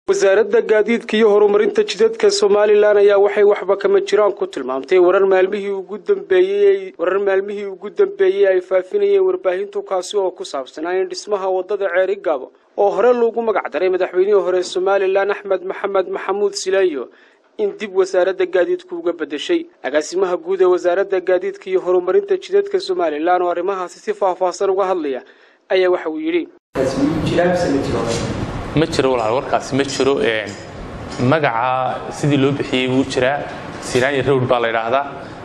wasaaradda gaadiidka iyo horumarinta jidadka somalilan ayaa waxay waxba kama jiraan ku tilmaamtay warar maalmihii ugu dambeeyey warar maalmihii ugu dambeeyey ay faafinayeen warbaahintu kaasi oo ku saabsanaa in dhismaha waddada ceeri gaabo oo hore loogu magac daray madaxweynihii hore somalilan axmed maxamed maxamuud sileeyo in dib wasaaradda gaadiidku uga beddeshay agaasimaha guud ee wasaaradda gaadiidka iyo horumarinta jidadka somalilan oo arrimahaasi si faahfaahsan uga hadlaya ayaa waxa uu yidhi ma jiro walaal warkaasi ma jiro magaca sidii loo bixiyey wuu jiraa sinaanya rowd baa la idhaahdaa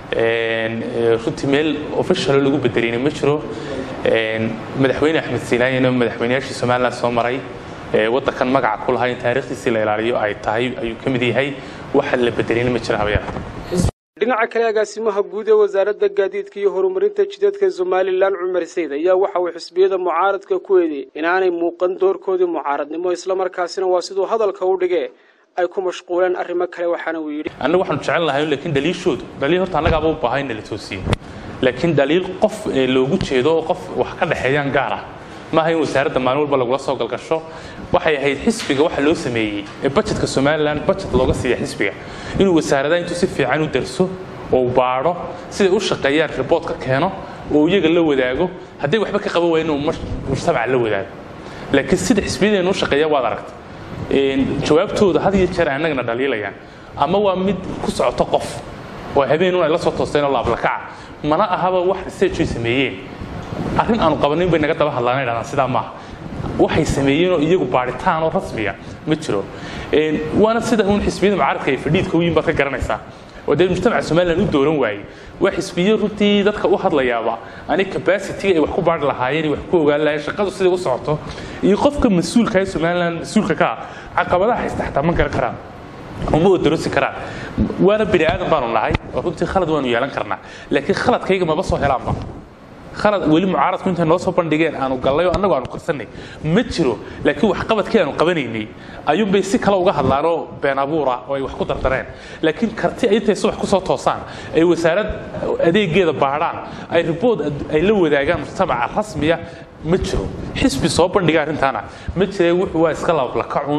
runtii meel officialo lagu bedelayna ma jiro madaxweyne axmed sinaanyana madaxweynayaashii somalilan soo maray waddankan magaca ku lahaa in taariikhdiisii la ilaaliyo ay tahay ayuu ka mid yahay waxa la bedelayna ma jira habayar dhinaca kale agaasimaha guud ee wasaaradda gaadiidka iyo horumarinta jidadka somalilan cumar sayd ayaa waxa uu xisbiyada mucaaradka ku eedeeyey inaanay muuqan doorkoodii mucaaradnimo islamarkaasina waa siduu hadalka u dhigee ay ku mashquuleen arrimo kale waxaana uu yidhi annagu waxaanu jecel lahay laakiin dhaliishoodu dhaliil horta annagaaba u baahan in la toosiyo laakiin dhaliil qof loogu jeedo oo qof wax ka dhexeeyaan gaar ah maaha in wasaaradda maalin walba lagula soo galgasho waxay ahayd xisbiga waxa loo sameeyey ee bajetka somalilan bajet looga siiya xisbiga inuu wasaaradaha intuu si fiican u darso oo baadho siday u shaqeeyaan riboort ka keeno oo iyaga la wadaago hadday waxba ka qaban waaya inuu mujtamaca la wadaago laakiin sida xisbiyadeenu u shaqeeya waad aragta jawaabtooda had iyo jeer annagana dhaliilayaan ama waa mid ku socoto qof oo habeenun ay la soo toosteen oo laablakaca mana ahaba wax researchoy sameeyeen arrin aanu qabanin bay naga daba hadlaan dhahdaan sidaa maaha waxay sameeyeenoo iyagu baadhitaan oo rasmiya ma jiro waana sida uun xisbiyada mucaaradka ay fadhiidka u yihin baad ka garanaysaa oo dee mujtamaca somalilan u dooran waayey waa xisbiyo runtii dadka u hadlayaaba ani capacity ay wax ku baadhi lahaayeen wax ku ogaan lahayen shaqadu siday u socoto iyo qofka mas-uulka ee somalilan mas-uulka ka ah caqabadaha haysta xataa ma garan karaan uma odorosi karaan waana bini aadan baanu nahay oo runtii khalad waanu yeelan karnaa laakiin khaladkayga maba soo helaanba khalad weli mucaaradku intay noo soo bandhigeen aanu gallay oo annagu aanu qarsanay ma jiro laakiin waxqabadkii aanu qabanaynay ayuunbay si kale uga hadlaanoo been abuura oo ay wax ku dardareen laakiin karti intay subax ku soo toosaan ay wasaarad adeegeeda baadhaan ay ribood ay la wadaagaan mujtamaca rasmiya ma jiro xisbi soo bandhiga arrintaana ma jire wuxuu waa iska lablakacun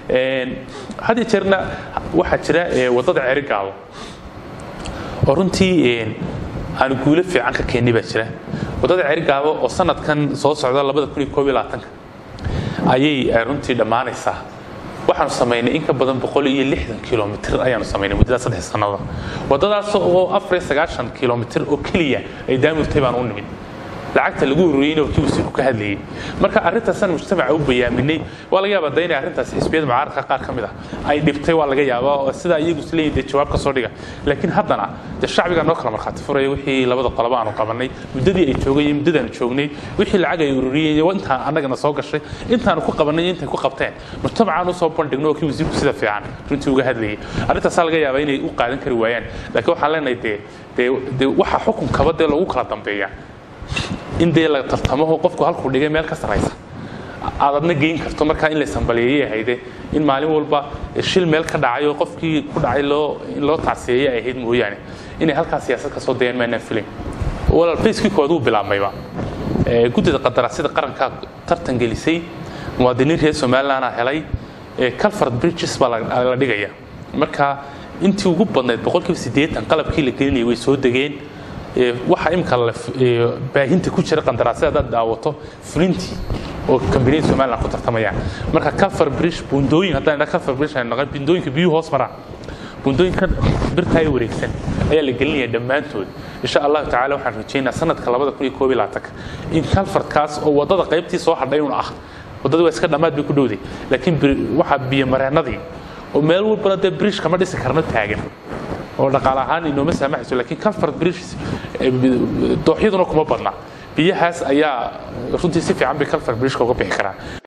had iyo jeerna waxaa jira waddada ceerigaabo oo runtii aanu guulo fiican ka keennay baa jira waddada ceerigaabo oo sanadkan soo socda labada kun iyo koob iyo labaatanka ayay runtii dhammaanaysaa waxaanu samaynay in ka badan boqol iyo lixdan kilomitr ayaanu samaynay muddada saddex sannada waddadaas oo afar iyo sagaashan kilomitr oo keliya ay daamurtay baan u nimid lacagta lagu ururiyeyna waa kii wasiirku ka hadlayey marka arrintaasaan mujtamaca u bayaaminay waa laga yaabaa dee inay arrintaas xisbiyada mucaaradka qaar ka mid ah ay dhibtay waa laga yaabaa oo sidaa iyagu isleeyihin dee jawaab ka soo dhiga laakiin haddana dee shacbiga noo kala markhaati furaya wixii labada qoloba aanu qabannay muddadii ay joogay iyo muddadaanu joognay wixii lacag ay ururiyeen iyo intaan annagana soo gashay intaanu ku qabannay iyo intay ku qabteen mujtamacaan usoo bandhigno oo kii wasiirku sida fiican runtii uga hadlayay arrintaasaa laga yaabaa inay u qaadan kari waayaan laakiin waxaan leenahay dee dee dee waxa xukunkaba dee lagu kala dambeeya in dee la tartamaho qofku halkuu dhigay meel ka saraysa aad adna geyn karto markaa in laysambaliyeeyay ahayde in maalin walba shil meel ka dhacay oo qofkii ku dhacay loo in loo tacsiyeeyay ay ahayd mooyaane inay halkaa siyaasad ka soo dayaan maanaan filayn walaal fayskii koowaad wuu bilaabmayba guddida qadaraasyada qarankaa tartan gelisay muwaadiniin reer somalilandna helay calford bridges baa la dhigaya marka intii ugu badnayd boqolkiiba siddeetan qalabkii la gelinayay way soo degeen waxa imika baahinta ku jira qandaraasyada haddaad daawato fulintii oo kambaniyada somaliland ku tartamayaan marka calfar bridge bundooyin haddaan idhaa calfar bridge ay naqan bundooyinka biyuhu hoos maraan bundooyinka birta ay wareegsan ayaa la gelinaya dhammaantood insha allahu tacaala waxaan rajaynaa sanadka labada kun iyo koob iyo labaatanka in calfarkaas oo waddada qaybtii soo hadhay un ah waddadii waa iska dhammaad bay ku dhowday laakiin waxaa biyomareennadii oo meel walbana dee bridge kama dhisi karno taagan oo dhaqaale ahaan inooma saamaxayso laakiin calford bridge dooxyaduna kuma badna biyahaas ayaa runtii si fiican bay calford bridge uga bixi karaan